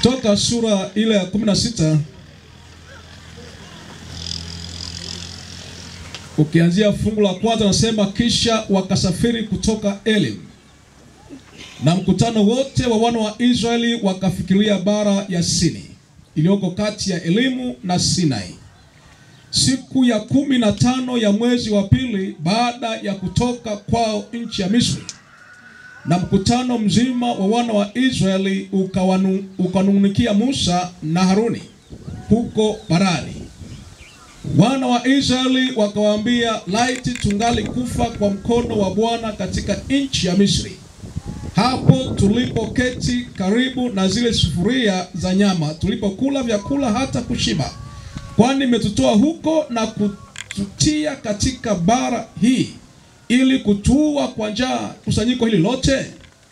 Kutoka sura ile ya 16 ukianzia fungu la kwanza nasema, kisha wakasafiri kutoka Elim, na mkutano wote wa wana wa Israeli wakafikiria bara ya Sini iliyoko kati ya Elimu na Sinai, siku ya kumi na tano ya mwezi wa pili baada ya kutoka kwao nchi ya Misri na mkutano mzima wa wana wa Israeli ukawanu, ukanung'unikia Musa na Haruni huko Parani. Wana wa Israeli wakawaambia, laiti tungali kufa kwa mkono wa Bwana katika nchi ya Misri, hapo tulipoketi karibu na zile sufuria za nyama, tulipokula vyakula hata kushiba, kwani imetutoa huko na kututia katika bara hii ili kutuua kwa njaa kusanyiko hili lote.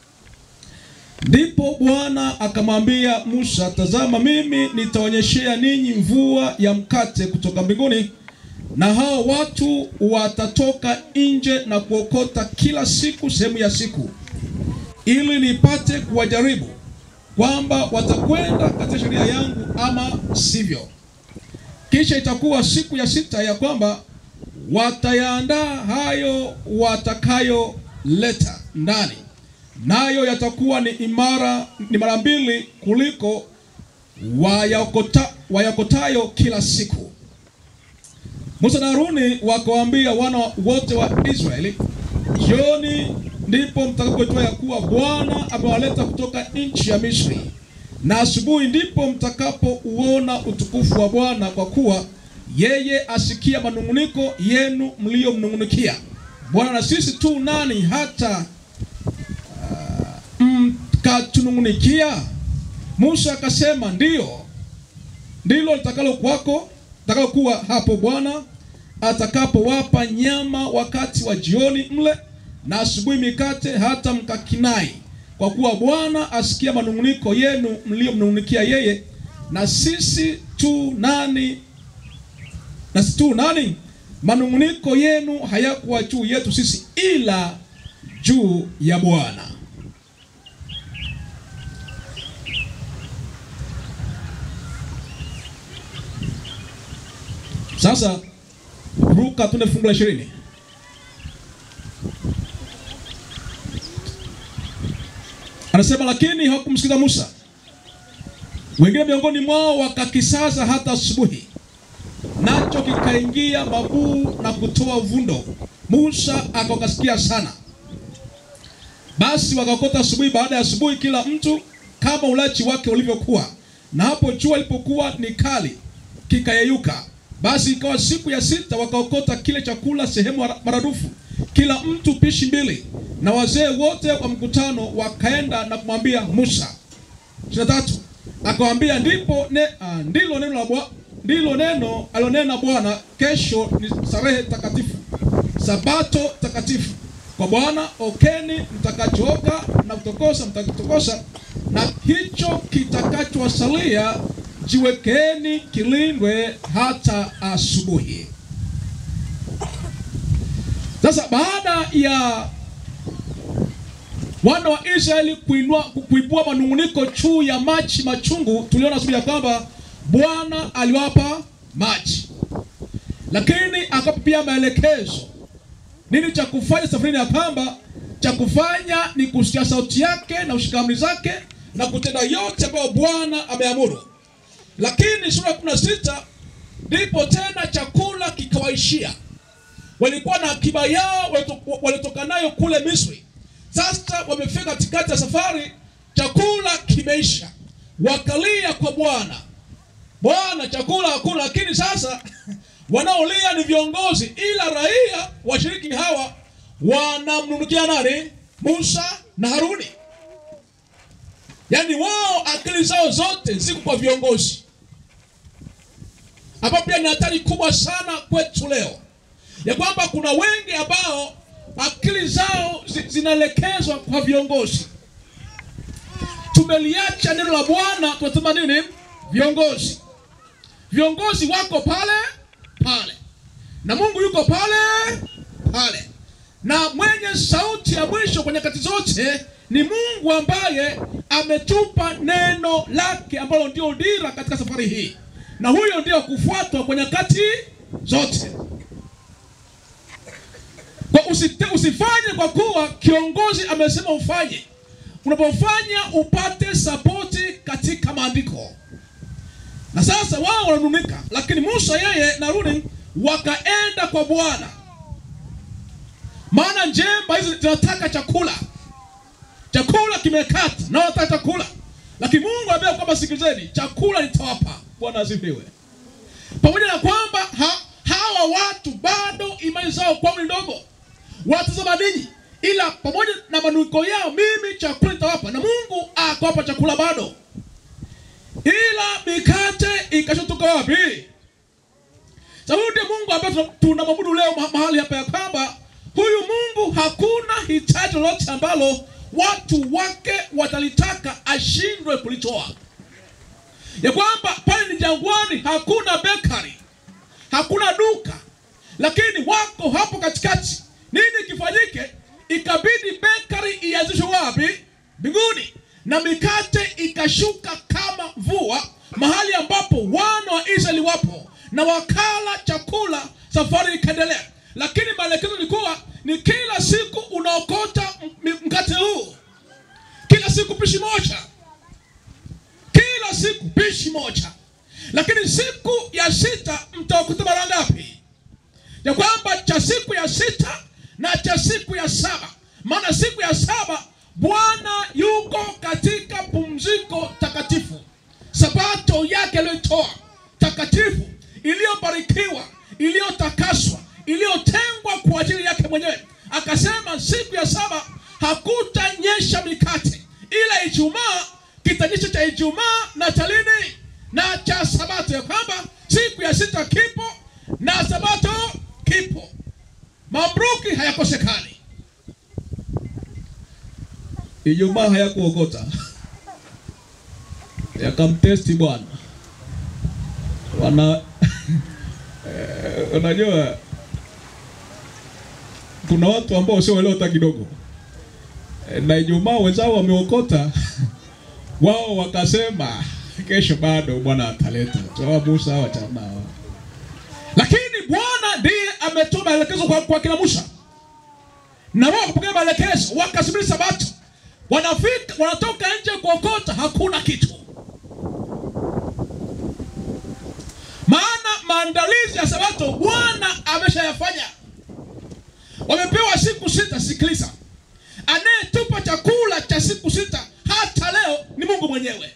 Ndipo Bwana akamwambia Musa, tazama, mimi nitaonyeshea ninyi mvua ya mkate kutoka mbinguni, na hao watu watatoka nje na kuokota kila siku sehemu ya siku, ili nipate kuwajaribu kwamba watakwenda katika sheria yangu ama sivyo. Kisha itakuwa siku ya sita ya kwamba watayaandaa hayo watakayoleta ndani, nayo yatakuwa ni imara, ni mara mbili kuliko wayakota, wayakotayo kila siku. Musa na Haruni wakawaambia wana wote wa Israeli, jioni ndipo mtakapojua ya kuwa Bwana amewaleta kutoka nchi ya Misri, na asubuhi ndipo mtakapouona utukufu wa Bwana, kwa kuwa yeye asikia manung'uniko yenu mliyomnung'unikia Bwana. Na sisi tu nani hata uh, mkatunung'unikia? Musa akasema, ndiyo, ndilo litakalo kwako litakalo kuwa hapo Bwana atakapowapa nyama wakati wa jioni mle, na asubuhi mikate, hata mkakinai, kwa kuwa Bwana asikia manung'uniko yenu mliyomnung'unikia yeye. Na sisi tu nani na si tu nani, manung'uniko yenu hayakuwa juu yetu sisi, ila juu ya Bwana. Sasa ruka tune fungu la ishirini. Anasema, lakini hawakumsikiza Musa, wengine miongoni mwao wakakisaza hata asubuhi nacho kikaingia mabuu na kutoa vundo. Musa akakasikia sana. Basi wakakota asubuhi baada ya asubuhi, kila mtu kama ulachi wake ulivyokuwa, na hapo jua ilipokuwa ni kali kikayeyuka. Basi ikawa siku ya sita, wakaokota kile chakula sehemu maradufu, kila mtu pishi mbili. Na wazee wote wa mkutano wakaenda na kumwambia Musa. ishirini na tatu akawaambia, ndipo ne, uh, ndilo neno la Bwana ndilo neno alionena Bwana, kesho ni starehe takatifu, sabato takatifu kwa Bwana. Okeni mtakachooka na kutokosa mtakitokosa, na hicho kitakachowasalia jiwekeni kilindwe hata asubuhi. Sasa baada ya wana wa Israeli kuinua kuibua manung'uniko juu ya maji machungu, tuliona asubuhi ya kwamba Bwana aliwapa maji, lakini akawapa pia maelekezo nini cha kufanya safarini, ya kwamba cha kufanya ni kusikia sauti yake na kushika amri zake na kutenda yote ambayo Bwana ameamuru. Lakini sura ya kumi na sita ndipo tena chakula kikawaishia. Walikuwa na akiba yao walitoka nayo kule Misri. Sasa wamefika katikati ya safari, chakula kimeisha, wakalia kwa Bwana Bwana, chakula hakuna. Lakini sasa wanaolia ni viongozi, ila raia washiriki hawa wanamnunukia nani? Musa na Haruni. Yaani wao akili zao zote ziko kwa viongozi, ambapo pia ni hatari kubwa sana kwetu leo, ya kwamba kuna wengi ambao akili zao zinaelekezwa kwa viongozi. Tumeliacha neno la Bwana, tunasema nini? Viongozi viongozi wako pale pale na Mungu yuko pale pale, na mwenye sauti ya mwisho kwa nyakati zote ni Mungu ambaye ametupa neno lake ambalo ndio dira katika safari hii, na huyo ndio kufuatwa kwa nyakati zote. Kwa usite, usifanye kwa kuwa kiongozi amesema ufanye. Unapofanya upate sapoti katika maandiko. Na sasa wao wananunika, lakini Musa yeye na Haruni wakaenda kwa Bwana, maana njemba hizi zinataka chakula, chakula kimekata na wanataka chakula, lakini Mungu ambaye kwamba sikilizeni, chakula nitawapa. Bwana asifiwe. Pamoja na kwamba ha, hawa watu bado imani zao kwao ni ndogo, watazama ninyi, ila pamoja na manuniko yao, mimi chakula nitawapa, na Mungu akawapa chakula bado ila mikate ikashotoka wapi? Sababu ndiye Mungu ambaye tunamwabudu leo mahali hapa, ya kwamba huyu Mungu hakuna hitaji lolote ambalo watu wake watalitaka ashindwe kulitoa, ya kwamba pale ni jangwani, hakuna bakery, hakuna duka, lakini wako hapo katikati. Nini kifanyike? Ikabidi bakery ianzishwe wapi? Mbinguni na mikate ikashuka kama mvua mahali ambapo wana wa Israeli wapo, na wakala chakula, safari ikaendelea. Lakini maelekezo ilikuwa ni kila siku unaokota mkate huu, kila siku pishi moja, kila siku pishi moja. Lakini siku ya sita mtaokota mara ngapi? Ya kwamba cha siku ya sita na cha siku ya saba, maana siku ya saba Bwana yuko katika pumziko takatifu, sabato yake aliyoitoa takatifu, iliyobarikiwa, iliyotakaswa, iliyotengwa kwa ajili yake mwenyewe. Akasema siku ya saba hakutanyesha mikate, ila Ijumaa kitanyesha cha Ijumaa na cha lini na cha sabato, ya kwamba siku ya sita kipo na sabato kipo, mamluki hayakosekani. Ijumaa hayakuokota yakamtesti Bwana wana eh, unajua kuna watu ambao sioelewa hata kidogo eh, na Ijumaa wenzao wameokota wao wakasema kesho bado Bwana ataleta toa Musa wachana nao, lakini Bwana ndiye ametoa maelekezo kwa, kwa kina Musa na wao kupokea maelekezo wakasubiri sabato wanafika wanatoka nje kuokota, hakuna kitu. Maana maandalizi ya sabato Bwana ameshayafanya. Wamepewa siku sita. Sikiliza, anayetupa chakula cha siku sita hata leo ni Mungu mwenyewe,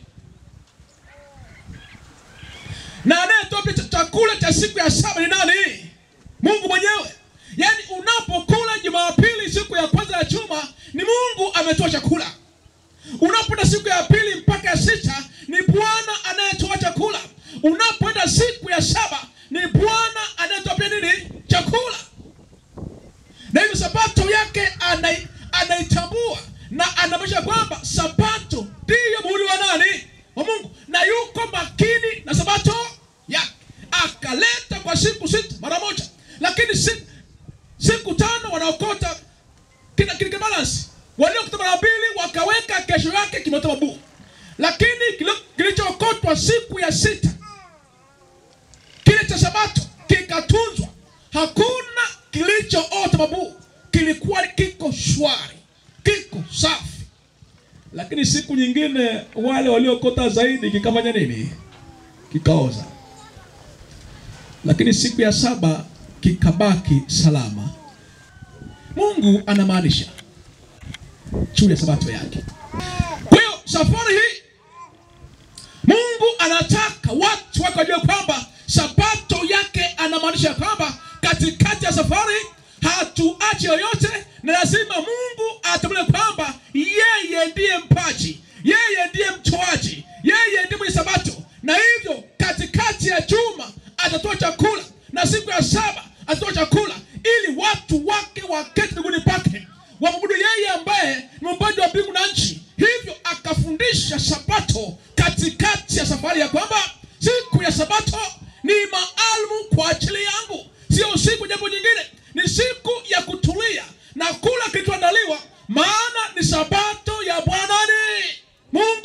na anayetoa chakula cha siku ya saba ni nani? Mungu mwenyewe. Yaani unapokula Jumapili siku ya kwanza ya juma ni Mungu ametoa chakula. Unapoenda siku ya pili mpaka ya sita ni Bwana anayetoa chakula. Unapoenda siku ya saba ni Bwana anayetoa pia nini? Chakula. Na hivyo sabato yake anai, anaitambua na anamaanisha kwamba sabato ndiyo muhuri wa nani? Wa Mungu, na yuko makini na sabato yake, akaleta kwa siku sita mara moja, lakini siku siku tano wanaokota kina kile balance, waliokota mara mbili wakaweka kesho yake kimeota mabuu, lakini kilichookotwa siku ya sita kile cha sabato kikatunzwa, hakuna kilichoota mabuu, kilikuwa kiko shwari, kiko safi. Lakini siku nyingine wale waliokota zaidi kikafanya nini? Kikaoza. Lakini siku ya saba kikabaki salama. Mungu anamaanisha juu ya sabato yake. Kwa hiyo safari hii Mungu anataka watu wake wajue kwamba sabato yake anamaanisha kwamba katikati ya safari hatuachi yoyote, na lazima Mungu atambue kwamba yeye ndiye mpaji, yeye ndiye mtoaji, yeye ndiye mwenye sabato, na hivyo katikati ya juma atatoa chakula na siku ya saba atatoa chakula ili watu wake waketi miguuni pake wamwabudu yeye ambaye ni muumbaji wa mbingu na nchi. Hivyo akafundisha sabato katikati ya safari ya kwamba siku ya sabato ni maalumu kwa ajili yangu, sio siku jambo jingine, ni siku ya kutulia na kula kilichoandaliwa, maana ni sabato ya Bwana ni Mungu.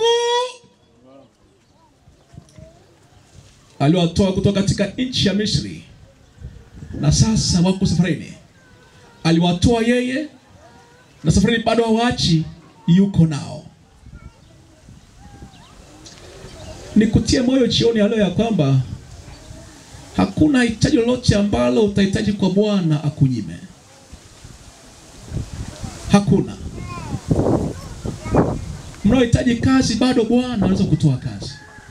aliwatoa kutoka katika nchi ya Misri, na sasa wako safarini. Aliwatoa yeye, na safarini bado hawaachi, yuko nao. Nikutie moyo jioni ya leo ya kwamba hakuna hitaji lolote ambalo utahitaji kwa Bwana akunyime. Hakuna. Mnaohitaji kazi, bado Bwana anaweza kutoa kazi.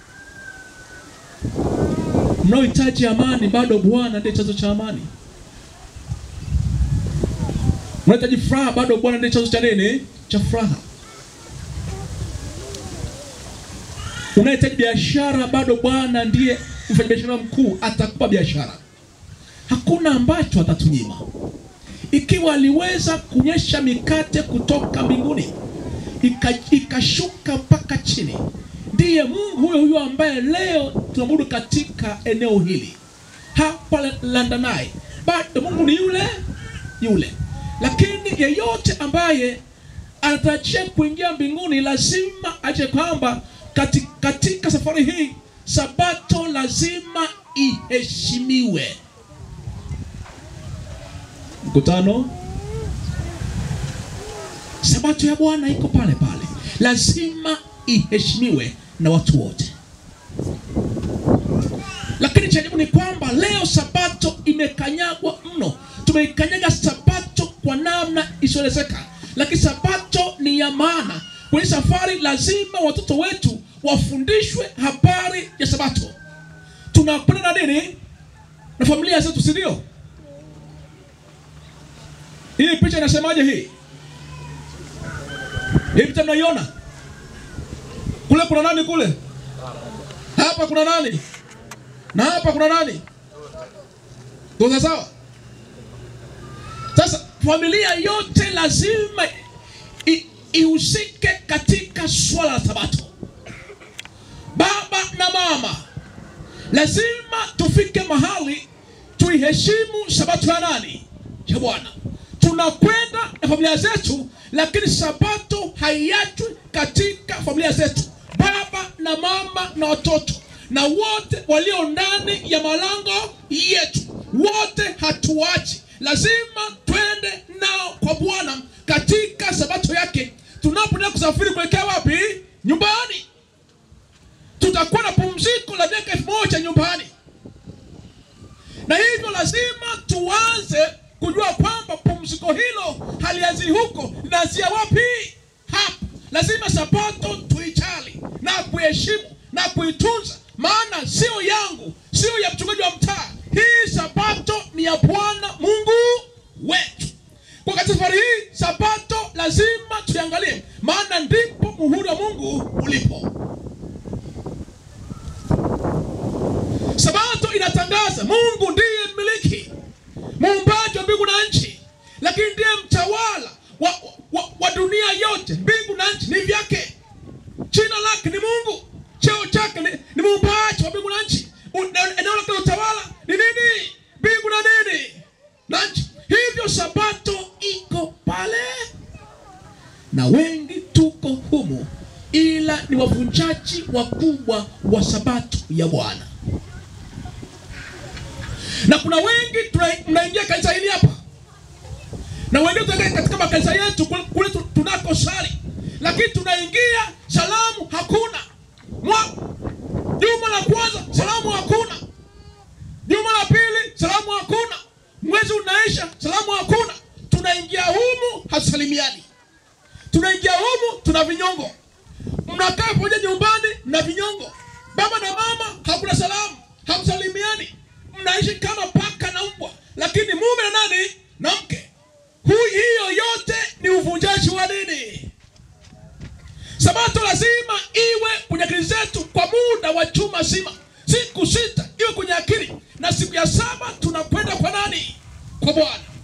Mnaohitaji amani, bado Bwana ndiye chanzo cha amani. Mnaohitaji furaha, bado Bwana ndiye chanzo cha nini? Cha furaha. Unahitaji biashara, bado Bwana ndiye mfanyabiashara mkuu, atakupa biashara. Hakuna ambacho atatunyima. Ikiwa aliweza kunyesha mikate kutoka mbinguni ika- ikashuka mpaka chini, ndiye Mungu huyo huyo ambaye leo tunaabudu katika eneo hili hapa Landanai. Bado Mungu ni yule yule, lakini yeyote ambaye anatarajia kuingia mbinguni lazima aje kwamba kati, katika safari hii sabato lazima iheshimiwe. Mkutano, sabato ya Bwana iko pale pale, lazima iheshimiwe na watu wote. Lakini cha ajabu ni kwamba leo sabato imekanyagwa mno. Tumeikanyaga sabato kwa namna isiyoelezeka, lakini sabato ni ya maana. Kwenye safari lazima watoto wetu wafundishwe habari ya sabato. Tunakwenda na nini? Na familia zetu, si ndio? Hii picha inasemaje? Hii hii picha mnaiona kule? Kuna nani kule? Hapa kuna nani? Na hapa kuna nani? Tuko sawa? Sasa familia yote lazima i- ihusike katika swala la sabato. Baba na mama lazima tufike mahali tuiheshimu sabato ya nani? Ya Bwana. Tunakwenda na familia zetu, lakini sabato haiachwi katika familia zetu, baba na mama na watoto na wote walio ndani ya malango yetu, wote hatuachi, lazima twende nao kwa Bwana katika sabato yake. Tunapoenda kusafiri kuelekea wapi? Nyumbani. Tutakuwa na pumziko la miaka elfu moja nyumbani, na hivyo lazima tuanze kujua kwamba pumziko hilo halianzi huko, linaanzia wapi? Hapa. Lazima sabato tuijali na kuheshimu na kuitunza, maana sio yangu, sio ya mchungaji wa mtaa. Hii sabato ni ya Bwana Mungu wetu. Kwa katika safari hii sabato lazima tuiangalie, maana ndipo muhuri wa Mungu ulipo. Sabato inatangaza Mungu ndiye mmiliki, muumbaji wa mbingu na nchi, lakini ndiye mtawala wa, wa, wa dunia yote. Mbingu na nchi ni vyake, jina lake ni Mungu, cheo chake ni, ni muumbaji wa mbingu na nchi. U- na- Eneo lake la utawala ni nini? Mbingu na nini na nchi. Hivyo sabato iko pale, na wengi tuko humu, ila ni wavunjaji wakubwa wa sabato ya Bwana na kuna wengi tuna- mnaingia kanisa hili hapa na wengine tunaingia katika makanisa yetu kule, kule tu- tunako sali, lakini tunaingia salamu hakuna. Mwa, juma la kwanza salamu hakuna, juma la pili salamu hakuna, mwezi unaisha salamu hakuna. Tunaingia humu hatusalimiani, tunaingia humu tuna vinyongo. Mnakaa pamoja nyumbani mna vinyongo, baba na mama hakuna salamu, hamsalimiani, mnaishi kama paka na mbwa, lakini mume na nani na mke. Hu- hiyo yote ni uvunjaji wa dini. Sabato lazima iwe kwenye akili zetu kwa muda wa juma zima, siku sita iwe kwenye akili, na siku ya saba tunakwenda kwa nani? Kwa Bwana.